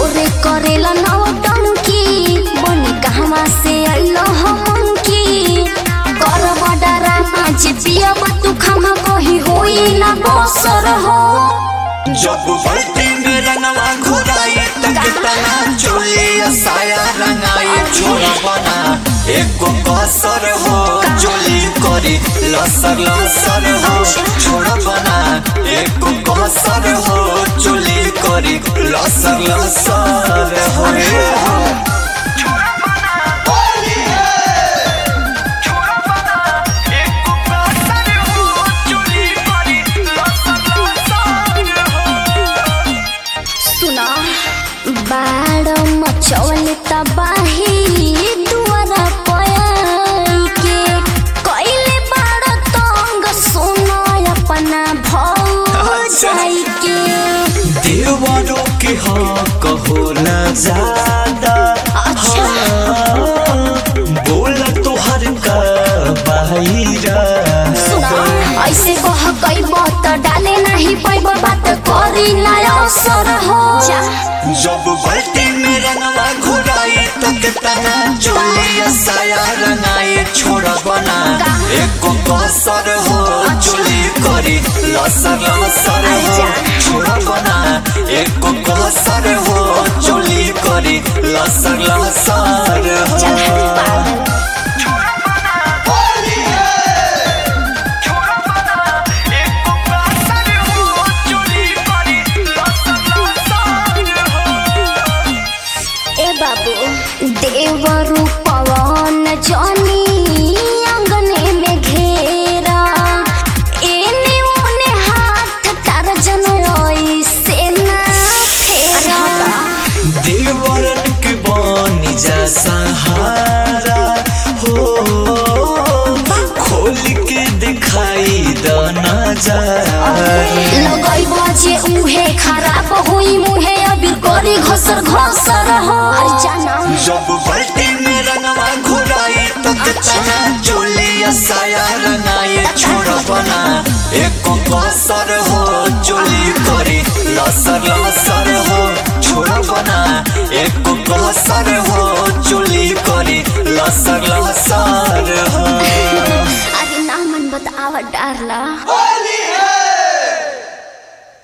भोरे करेला नौटंकी बनी कहवा से अइलो हम की कर बडरा माज पिया तू खमा कही होई ना बसर हो जब बल्टी में रंगवा घुराई तक तना चोली साया रंगाई छोरा बना एको कसर हो चोली करी लसर लसर हो छोरा बना एको कसर हो चोली करी लसर लसर हो सुना बाड़ मचौल तबाही दुआरा पयाई के कइले बाड़ तंग सुनो अपना भौजाई के देवरों के हक होला ज्यादा अच्छा। हाँ, बोला तोहर का बाहिरा सुना ऐसे कह कइब त डाले नहीं पैब बात करी ना असर हो जब बल्टी में रंगवा घुराई तक तना चोलिया साया रंगाई छोड़ा बना एको कसर हो चोली करी लसर लसर हो छोड़ा बना एको कसर हो चोली करी लसर लसर चल हट हो पागल ए बाबू देवरु पवन जनी अंगने में घेरा एने ओने हाथ तार जनोई से ना फेरा देवरन के बनी जा सहारा हो खोल के दिखाई द नजारा लगई बजे उहे खराब हुई मुहे अबीर करी घसर घसर हो अरे जाना जब बल्टी में रंगवा घुराई तक तना चोलिया साया रंगाई छोड़ बना एको कसर हो चोली करी लसर लसर हो छोड़ बना एको कसर हो चोली करी लसर लसर हो अरे ना मन बतावा डारला